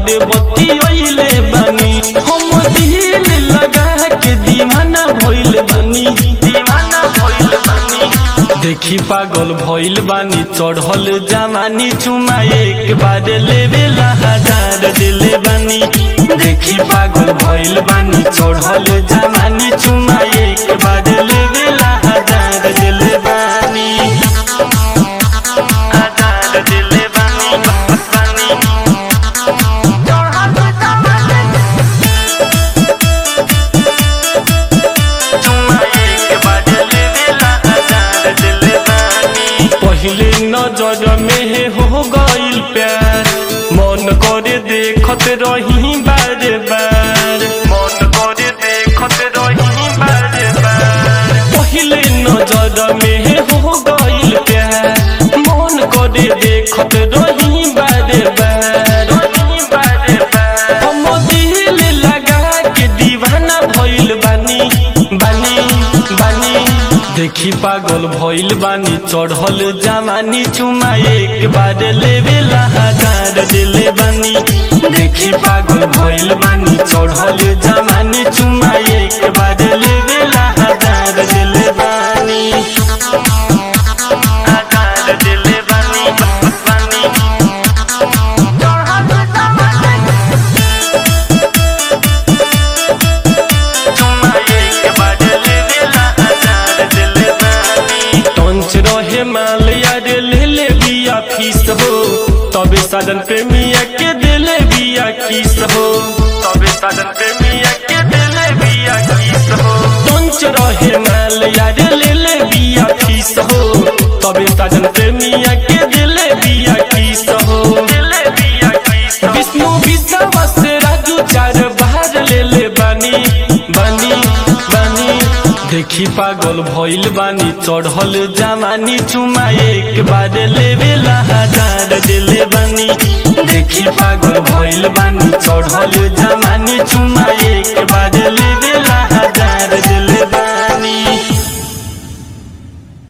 बारे बतियले बानी हम दिल लगा के दीवाना भइल बानी दीवाना भइल बानी देखी पागल भइल बानी चढ़ल जमानी चुमा एक बार लेवेला हजार दिले बानी देखी पागल भइल बानी चढ़ल जमानी चुमा एक बार लेवेला हजार दिले बानी हजार दिले बानी बानी चुमा एक बार लेवेला हजार दिले बानी पहले नजर में हो गइल प्यार मन करे देखत रही बार बार मन करे देखत रही बार बार पहले नजर में हो गइल प्यार मन करे देखत रही बार बार बार बार हम दिल लगा के दीवाना भइल बानी बानी बानी देखी पागल भइल बानी चढ़ल जमानी चुमा एक बार लेवेला हजार दिले बानी देखी पागल भइल बानी चढ़ल जमानी चुमा एक बार लेवेला हजार दिले बानी हजार दिले बानी बानी चुमा एक बार लेवेला हजार दिले बानी टंच रहे माल यार ले ले बिया फीस हो तबे साधन प्रेमिया के दिले बिया किस हो तबे साधन प्रेमिया के दिले बिया किस हो टंच रहे माल यार ले ले बिया फीस हो तबे साधन प्रेमिया के दिले बिया किस हो दिले बिया किस विष्णु विश्वास राजू चार बाहर ले ले बानी बानी बानी देखी पागल भइल बानी चढ़ल जमानी चुमा एक बार लेवेला हजार दिले बानी देखी पागल भइल बानी चढ़ल जमानी चुमा एक बार लेवेला हजार